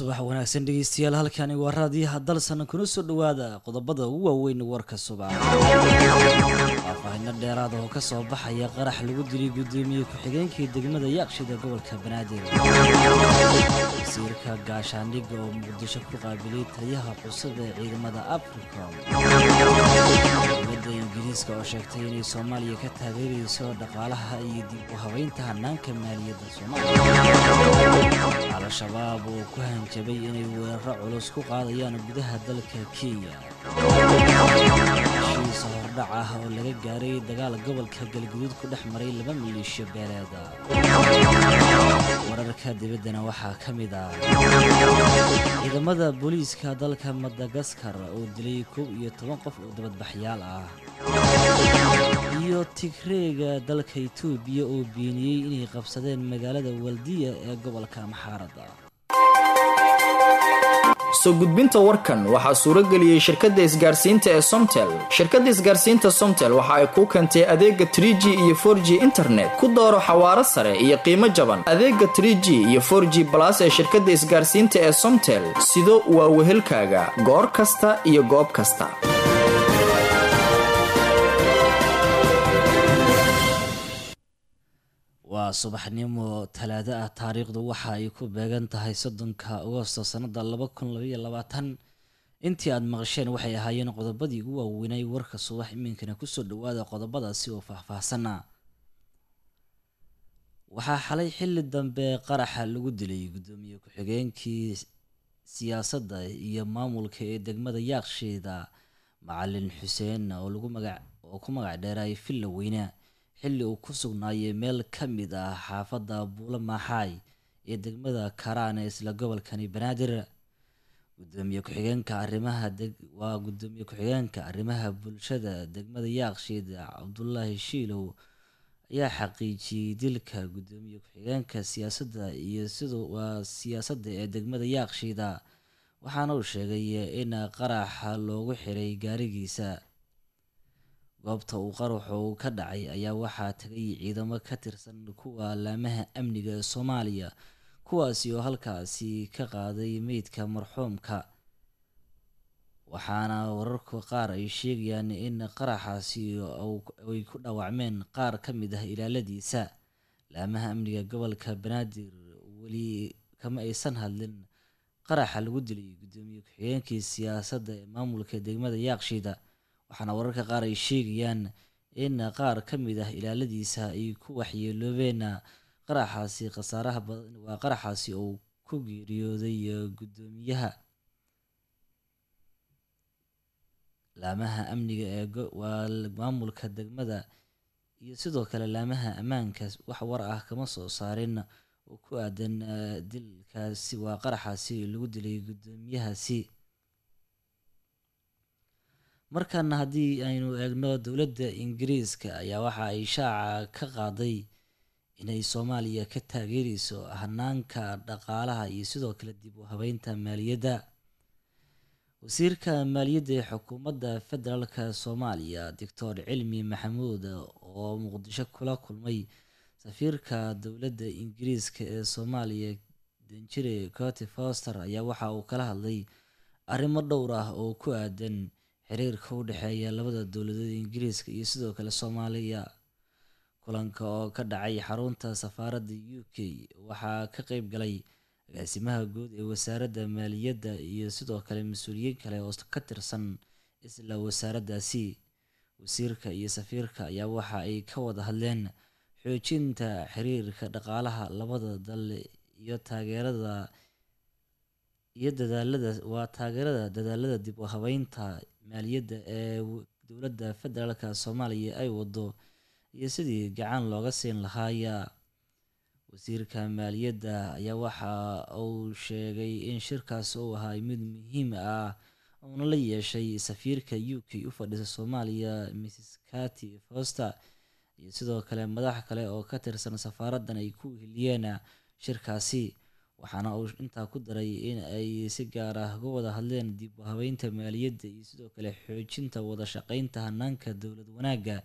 subax wanaagsan dhegeystayaal halkani waa raadiyaha dalsan kuna soo dhowaada qodobada ugu waaweyn warka subax faahfaahino dheeraada oo kasoo baxaya qarax lagu dilay gudoomiye ku-xigeenkii degmada yaaqshida gobolka banaadir wasiirka gaashaandhigga oo muqdisho ku qaabilay taliyaha cusub ee ciidamada africom dowladda ingiriiska oo sheegtay inay soomaaliya ka taageerayso dhaqaalaha iyo dib u habeynta hanaanka maaliyadda soomaaliya al-shabaab oo ku hanjabay inay weeraro culus ku qaadayaan gudaha dalka kenya heshiisa hordhac ah oo laga gaaray dagaal gobolka galguduud ku dhex maray laba maleeshiyo beeleeda wararka dibaddana waxaa ka mid ah ciidamada booliiska dalka madagaskar oo dilay kow iyo toban qof oo dabadbaxyaal ah iyo tigreega dalka itoobiya oo beeniyey inay qabsadeen magaalada waldiya ee gobolka maxaarada soo gudbinta warkan waxaa suuro geliyey shirkadda isgaarsiinta ee somtel shirkadda isgaarsiinta somtel waxa ay kuu keentay adeega tr g iyo for g internet ku dooro xawaaro sare iyo qiimo jaban adeega tr g iyo for g balas ee shirkadda isgaarsiinta ee somtel sido waa wehelkaaga goor kasta iyo goob kasta waa subaxnimo talaado ah taariikhdu waxa ay ku beegan tahay soddonka agosto sannada laba kun labaiyo labaatan intii aada maqasheen waxay ahaayeen qodobadii ugu waaweynay warka subax iminkana kusoo dhawaada qodobadaasi oo faahfaahsana waxaa xalay xilli dambe qaraxa lagu dilay guddoomiye ku-xigeenkii siyaasadda iyo maamulka ee degmada yaaqsheeda macalin xuseen oo lagu magac oo ku magac dheeraay villa weyne xilli uu ku sugnaayay meel ka mid ah xaafadda buulo maaxaay ee degmada karaan ee isla gobolkani banaadir gudoomiye ku-xigeenka arrimaha waa gudoomiye ku-xigeenka arrimaha bulshada degmada yaaqsheeda cabdulaahi shiilow ayaa xaqiijiyey dilka gudoomiye ku-xigeenka siyaasadda iyo siduu waa siyaasadda ee degmada yaaqsheeda waxaana uu sheegay in qaraxa loogu xiray gaarigiisa goobta uu qaraxu ka dhacay ayaa waxaa tagay ciidamo ka tirsan kuwa laamaha amniga ee soomaaliya kuwaasi oo halkaasi ka qaaday meydka marxuumka waxaana wararka qaar ay sheegayaan in qaraxaasi ay ku dhaawacmeen qaar ka mid ah ilaaladiisa laamaha amniga gobolka banaadir weli kama aysan hadlin qaraxa lagu dilay gudoomiye ku-xigeenkii siyaasadda ee maamulka degmada yaaqshiida waxaana wararka qaar ay sheegayaan in qaar ka mid ah ilaaladiisa ay ku waxyeeloobeen qaraxaasi khasaaraha badan waa qaraxaasi uu ku geeriyooday guddoomiyaha laamaha amniga ee waa maamulka degmada iyo sidoo kale laamaha ammaanka wax war ah kama soo saarin oo ku aadan dilkaasi waa qaraxaasi lagu dilay guddoomiyahaasi markaana haddii aynu eegno dowladda ingiriiska ayaa waxa ay shaaca ka qaaday inay soomaaliya ka taageereyso hanaanka dhaqaalaha iyo sidoo kale dib u habeynta maaliyadda wasiirka maaliyadda ee xukuumadda federaalka soomaaliya doctor cilmi maxamuud oo muqdisho kula kulmay safiirka dowladda ingiriiska ee soomaaliya danjire coty foster ayaa waxa uu kala hadlay arrimo dhowr ah oo ku aadan xiriirka u dhexeeya labada dowladood ingiriiska iyo sidoo kale soomaaliya kulanka oo ka dhacay xarunta safaaradda u k waxaa ka qeyb galay agaasimaha guud ee wasaaradda maaliyadda iyo sidoo kale mas-uuliyiin kale oo ka tirsan isla wasaaraddaasi wasiirka iyo safiirka ayaa waxa ay ka wada hadleen xoojinta xiriirka dhaqaalaha labada dal iyo taageerada iyo dadaalada waa taageerada dadaalada dib u habeynta maaliyadda ee dowladda federaalka soomaaliya ay wado iyo sidii gacan looga siin lahaaya wasiirka maaliyadda ayaa waxa uu sheegay in shirkaas uu ahaa mid muhiim ah uuna la yeeshay safiirka u k u fadhisa soomaaliya mrs kati foster iyo sidoo kale madax kale oo ka tirsan safaaraddan ay ku heliyeen shirkaasi waxaana uu intaa ku daray in ay si gaar ah uga wada hadleen dib u habeynta maaliyadda iyo sidoo kale xoojinta wada shaqeynta hanaanka dowlad wanaagga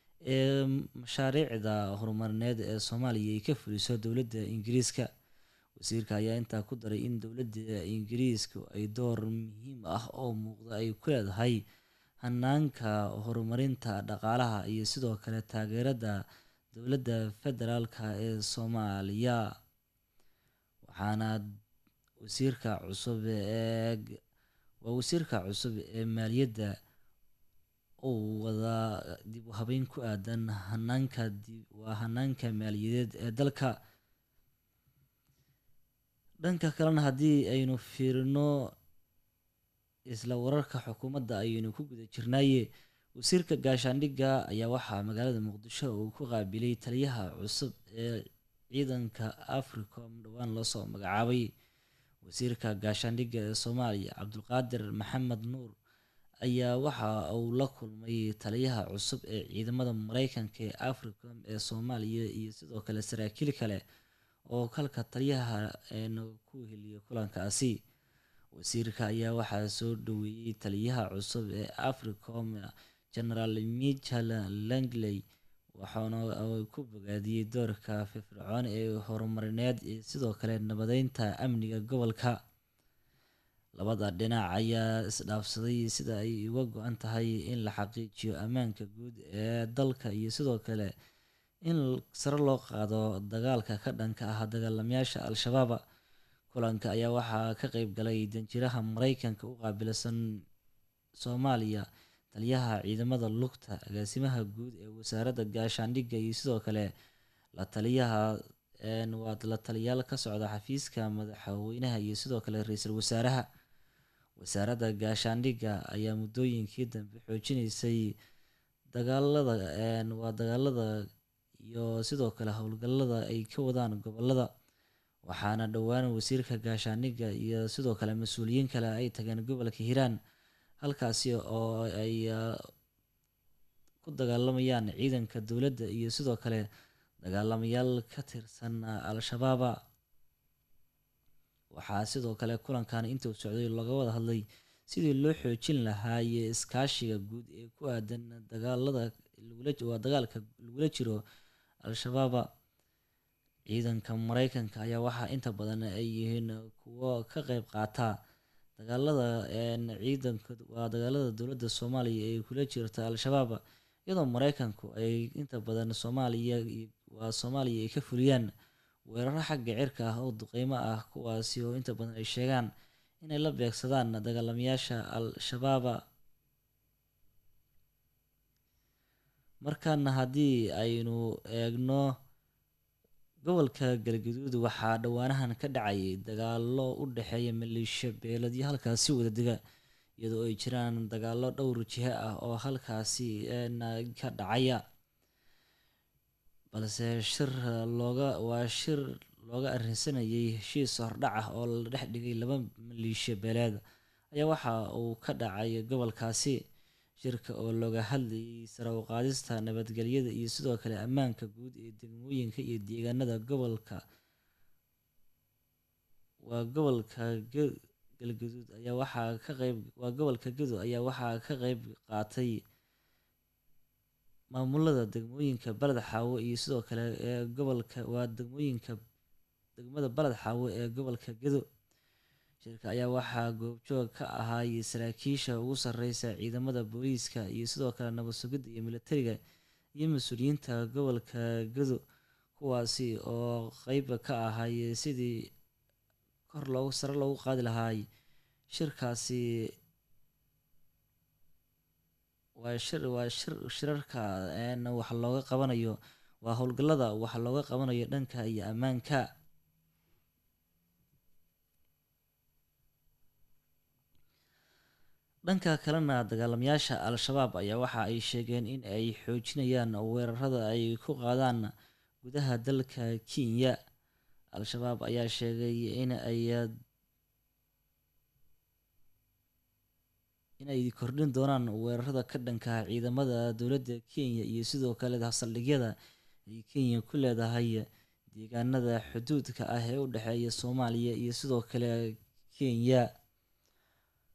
ee mashaariicda horumarineed ee soomaaliya ay ka fuliso dowladda ingiriiska wasiirka ayaa intaa ku daray in dowladda ingiriisku ay door muhiim ah oo muuqda ay ku leedahay hanaanka horumarinta dhaqaalaha iyo sidoo kale taageerada dowladda federaalka ee soomaaliya waxaana wasiirka cusub ee waa wasiirka cusub ee maaliyadda uu wadaa dib u habeyn ku aadan hanaanka waa hanaanka maaliyadeed ee dalka dhanka kalena haddii aynu fiirino isla wararka xukuumadda ayaynu ku guda jirnaaye wasiirka gaashaandhigga ayaa waxaa magaalada muqdisho uu ku qaabilay taliyaha cusub ee ciidanka africom dhowaan loosoo magacaabay wasiirka gaashaandhigga ee soomaaliya cabdulqaadir maxamed nuur ayaa waxa uu la kulmay taliyaha cusub ee ciidamada mareykanka ee africom ee soomaaliya iyo sidoo kale saraakiil kale oo kalka taliyaha ku heliyay kulankaasi wasiirka ayaa waxaa soo dhaweeyey taliyaha cusub ee africom generaal michel langley waxaana ku bogaadiyey doorka firfircoon ee horumarineed iyo sidoo kale nabadeynta amniga gobolka labada dhinac ayaa isdhaafsaday sida ay uga go-an tahay in la xaqiijiyo ammaanka guud ee dalka iyo sidoo kale in sare loo qaado dagaalka ka dhanka ah dagaalamayaasha al-shabaaba kulanka ayaa waxaa ka qeyb galay danjiraha mareykanka u qaabilsan soomaaliya taliyaha ciidamada lugta agaasimaha guud ee wasaaradda gaashaandhigga iyo sidoo kale la taliyaha waa la taliyaal ka socda xafiiska madaxweynaha iyo sidoo kale ra-iisul wasaaraha wasaaradda gaashaandhigga ayaa muddooyinkii dambe xoojinaysay dagaalada waa dagaalada iyo sidoo kale howlgallada ay ka wadaan gobolada waxaana dhowaan wasiirka gaashaandhigga iyo sidoo kale mas-uuliyiin kale ay tageen gobolka hiiraan halkaasi oo ay ku dagaalamayaan ciidanka dowladda iyo sidoo kale dagaalamayaal ka tirsan al-shabaaba waxaa sidoo kale kulankan intuu socday laga wada hadlay sidii loo xoojin lahaa iyo iskaashiga guud ee ku aadan dagaalada waa dagaalka lagula jiro al-shabaaba ciidanka mareykanka ayaa waxaa inta badan ay yihiin kuwo ka qeyb qaata dagaalada ciidanka waa dagaalada dowladda soomaaliya ee kula jirta al-shabaab iyadoo mareykanku ay inta badan soomaaliya waa soomaaliya ay ka fuliyaan weeraro xagga cirka ah oo duqeymo ah kuwaasi oo inta badan ay sheegaan inay la beegsadaan dagaalamayaasha al-shabaaba markaana haddii aynu eegno gobolka galgaduud waxaa dhowaanahan ka dhacayay dagaalo u dhexeeya maleeshiya beeladyo halkaasi wada dega iyadoo ay jiraan dagaalo dhowr jihe ah oo halkaasi ka dhacaya balse shir looga waa shir looga arrinsanayay heshiis hordhac ah oo la dhex dhigay laba maleeshiya beeleed ayaa waxa uu ka dhacay gobolkaasi shirka oo looga hadlayay sare u qaadista nabadgelyada iyo sidoo kale ammaanka guud ee degmooyinka iyo deegaanada gobolka waa gobolka galgaduud ayaa waxaa ka qeyb waa gobolka gado ayaa waxaa ka qeyb qaatay maamulada degmooyinka baled xaawo iyo sidoo kale ee gobolka waa degmooyinka degmada baled xaawo ee gobolka gado shirka ayaa waxaa goobjoog ka ahaay saraakiisha ugu sareysa ciidamada booliiska iyo sidoo kale nabad sugidda iyo militariga iyo mas-uuliyiinta gobolka gado kuwaasi oo qeyb ka ahay sidii kor loogu sare loogu qaadi lahaay shirkaasi waa shir waa shir shirarka wax looga qabanayo waa howlgallada wax looga qabanayo dhanka iyo ammaanka dhanka kalena dagaalamayaasha al-shabaab ayaa waxa ay sheegeen in ay xoojinayaan weerarada ay ku qaadaan gudaha dalka kenya al-shabaab ayaa sheegay in ay in ay kordhin doonaan weerarada ka dhanka ciidamada dowladda kenya iyo sidoo kale saldhigyada ay kenya ku leedahay deegaanada xuduudka ah ee u dhexeeya soomaaliya iyo sidoo kale kenya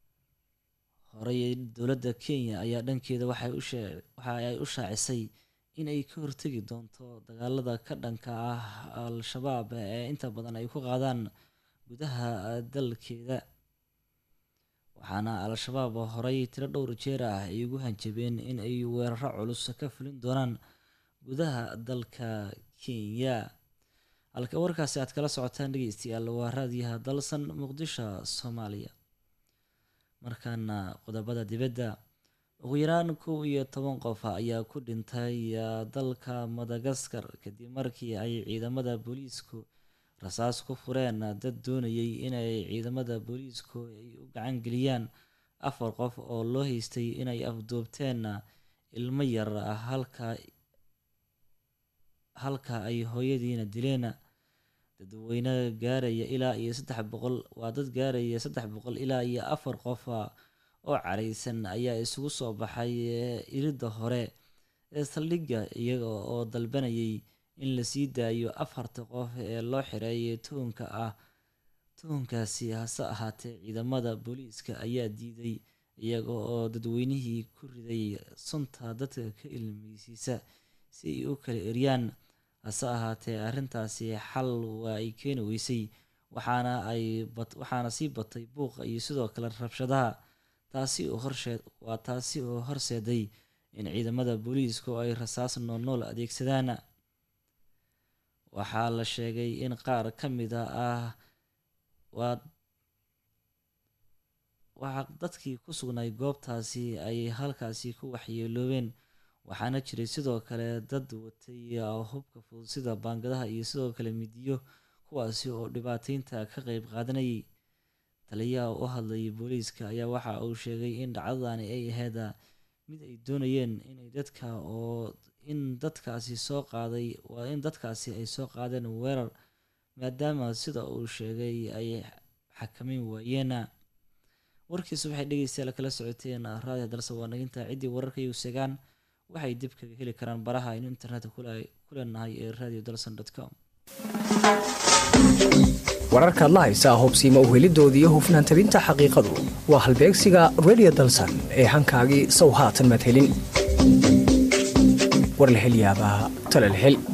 horey dowladda kenya ayaa dhankeeda waxay waxa ay u shaacisay in ay ka hortegi doonto dagaalada ka dhanka ah al-shabaab ee inta badan ay ku qaadaan gudaha dalkeeda waxaana al-shabaab horey tiro dhowr jeer ah ay ugu hanjabeen in ay weeraro culus ka fulin doonaan gudaha dalka kenya halka warkaasi aad kala socotaan dhegeystayaal waa raadiyaha dalsan muqdisho soomaaliya markaana qodobada dibadda ugu yaraan kow iyo toban qof ayaa ku dhintay dalka madagaskar kadib markii ay ciidamada booliisku rasaas ku fureen dad doonayay inay ciidamada booliisku ay u gacan geliyaan afar qof oo loo haystay inay afduubteen ilmo yar halka halka ay hooyadiina dileen dadweyne gaaraya ilaa iyo saddex boqol waa dad gaaraya saddex boqol ilaa iyo afar qof oo careysan ayaa isugu soo baxay iridda hore ee saldhigga iyaga oo dalbanayay in lasii daayo afarta qof ee loo xireeyay tuhunka ah tuhunkaasi hase ahaatee ciidamada booliiska ayaa diiday iyaga oo dadweynihii ku riday sunta dadka ka ilmeysiisa si ay u kala eryaan hase ahaatee arrintaasi xal waa ay keeni weysay waxaana ay waxaana sii batay buuqa iyo sidoo kale rabshadaha taasi oo horsheed waa taasi oo horseeday in ciidamada booliisku ay rasaas noolnool adeegsadaan waxaa la sheegay in qaar ka mida ah waa waxaa dadkii ku sugnay goobtaasi ay halkaasi ku waxyeeloobeen waxaana jiray sidoo kale dad watay hubka fudud sida baangadaha iyo sidoo kale midiyo kuwaasi oo dhibaateynta ka qeyb qaadanayay taliyaha u hadlayay booliiska ayaa waxa uu sheegay in dhacdadani ay ahayd mid ay doonayeen inay dadka oo in dadkaasi soo qaaday waa in dadkaasi ay soo qaadeen weerar maadaama sida uu sheegay ay xakameyn waayeen warkiisu waxay dhegeystayaal kala socoteen raadiyo dalse waa naginta ciddii wararka iyu segaan waxay dib kaga heli karaan baraha aynu internetka ku leenahay ee radio dalson com wararkaad la haysaa hobsiima uhelidooda iyo hufnaan tabinta xaqiiqadu waa halbeegsiga radio dalsan ee hankaagii sow haatan madhelin war la hel yaabaa tala la hel